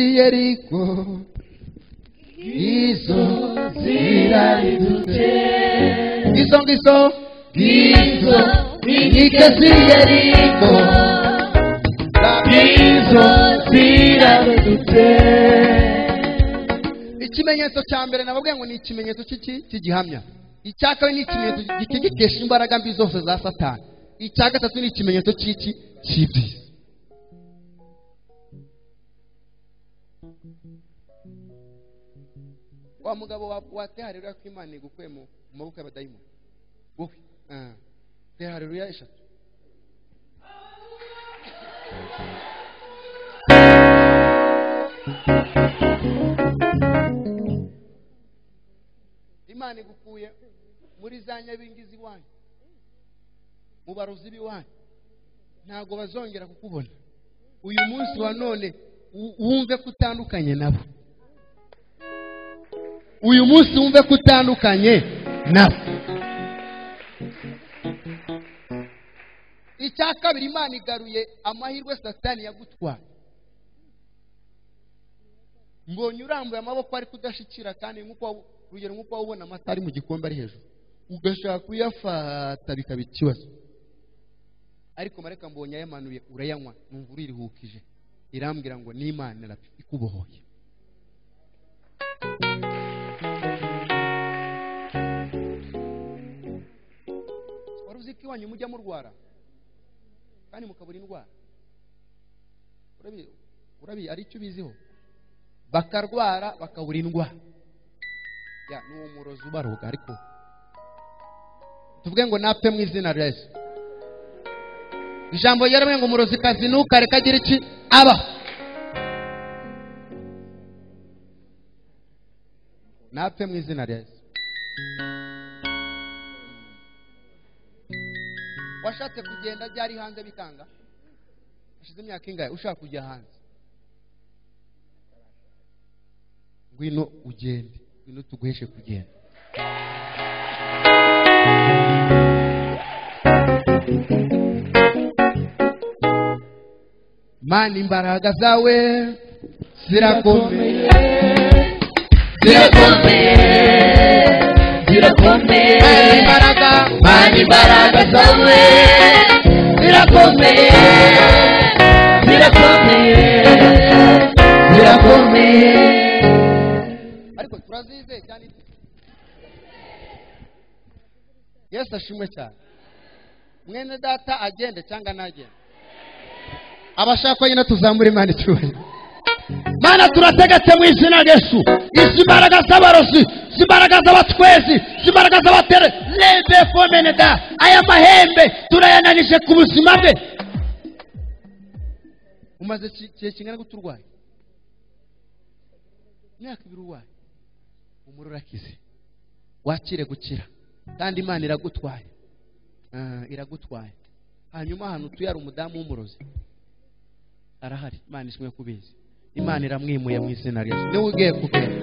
z'iyeriko izo ziraridutse izo ngizo Izo inkike z'iyeriko izo ziradutse ikimenyetso cya mbere nababwiye ngo ni ikimenyetso cy'iki cy'igihamya icya kabiri ni ikimenyetso gitegekesha imbaraga mbi zose za satani icya gatatu ni ikimenyetso cy'iki cy'ibi wa mugabo wa- wateharerura ko imana igukuye mu mu maboko y'abadayimoni wowe ah, teharerura eshatu imana igukuye muri za nyabingizi iwanyu mu barozi b'iwanyu ntabwo bazongera kukubona uyu munsi wa none wu- wumve ko utandukanye nabo uyu munsi wumve ko utandukanye nabo icya kabiri imana igaruye amahirwe satani yagutwaye mbonye urambuye amaboko ari kudashikira kandi nk'uko wabu- urugero nk'uko waba ubona amata ari mu gikombe ari hejuru ugashaka kuyafata bikaba ikibazo ariko mareka mbonye ayamanuye urayanywa numva uriruhukije irambwira ngo n'imana rabi ikubohoye wari uzi ko iwanyu mujya murwara kandi mukabura indwara urabi urabi ari icyo ubiziho bakarwara bakabura indwara ya ni uwo murozi ubaroga ariko tuvuge ngo napfe mu izina rya yesu ijambo ryaravuye ngo umurozi kazi ntukareka agira iki aba napfe mu izina rya yesu washatse kugenda ryari hanze bikanga hashize imyaka ingahe ushaka kujya hanze ngwino ugende ngwino tuguheshe kugenda mana imbaraga zawe zirakomeye zirakomeye zirakomeye mana imbaraga mana imbaraga zawe zirakomeye zirakomeye zirakomeye ariko turazizeye cyane yesu ashimwe cyane mwene data agende cyangwa ntagende abashaka ko nyine tuzamura imana icyubahiro mana turategetse mu izina ryesu izi mbaraga z'abarozi izi mbaraga z'abatwezi izi mbaraga z'abatere lembe fomeneda aya mahembe turayananije ku buzima bwe umaze ki- igihe kingana gute urwaye imyaka ibiri urwaye umuriro urakize wakire gukira kandi imana iragutwaye Ah, iragutwaye hanyuma ahantu utuye hari umudamu w'umurozi arahari imana ishimwe kubizi imana iramwimuye mu izina ryazo niwe ugiye kugenda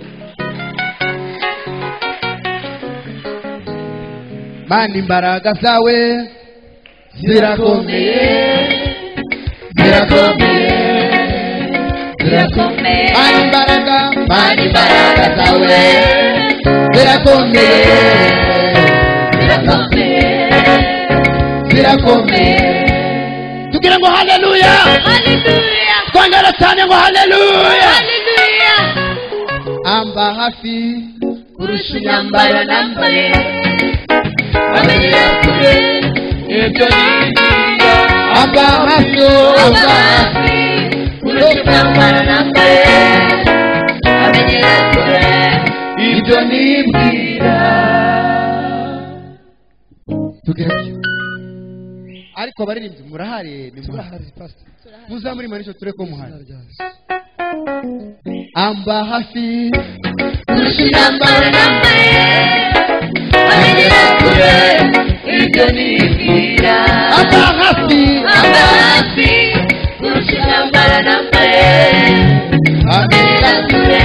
mana imbaraga zawe zirakomeye zirakomeye zirakomeye mana imbaraga mana imbaraga zawe zirakomeye zirakomeye zirakomeye tugira ngo haleluya Hallelujah. twongere cyane ngo haleluya Hallelujah. amba hafi kurusha imyambaro nambaye amenye kure ibyo nigira amba hafi aba hafi kurusha imyambaro nambaye amenyera kure ibyo nigira tugerageze ariko abaririmbyi murahari nimurahari muzamurimanishe ture ko muhari amba hafi kurusha imyambaro nambaye amenyera kure ibyo nibwira amba hafi aba hafi kurusha imyambaro nambaye amenyera kure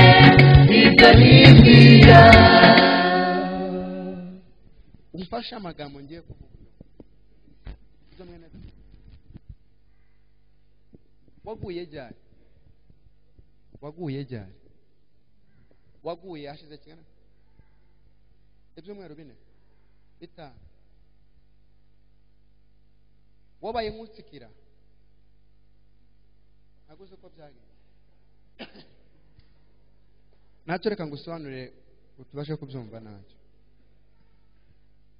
ibyo nibwira umfashe amagambo ngiye kuvuga Ibyo mwene data. waguye ryari waguye ryari waguye hashize kingana ibyumweru bine bitanu wabaye nk'utsikira ntabwo uzi uko byagenze ntacyo reka ngo usobanure ngo tubashe kubyumva ntacyo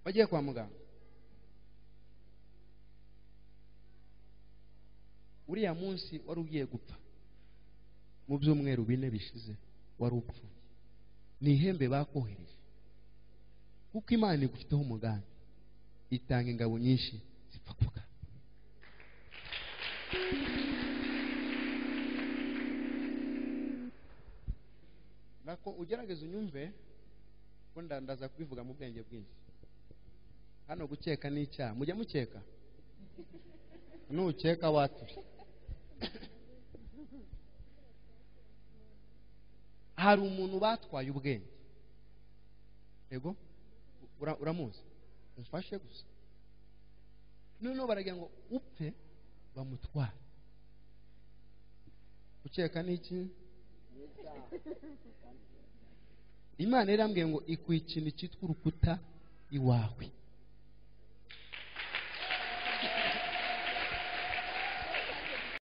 wagiye kwa muganga uriya munsi wari ugiye gupfa mu byumweru bine bishize wari upfuye ni ihembe bakohereje kuko imana igufiteho umugambi itanga ingabo nyinshi zipfa kuka nako ugerageza unyumve ko ndandaza kubivuga mu bwenge bwinshi hano gukeka ni icyaha mujya mukeka nukeka waturi hari umuntu batwaye ubwenge yego ura- uramuzi umfashe gusa noneho baragira ngo upfe bamutware ukeka n'iki imana yarambwiye ngo ikwikinira icyitwa urukuta iwawe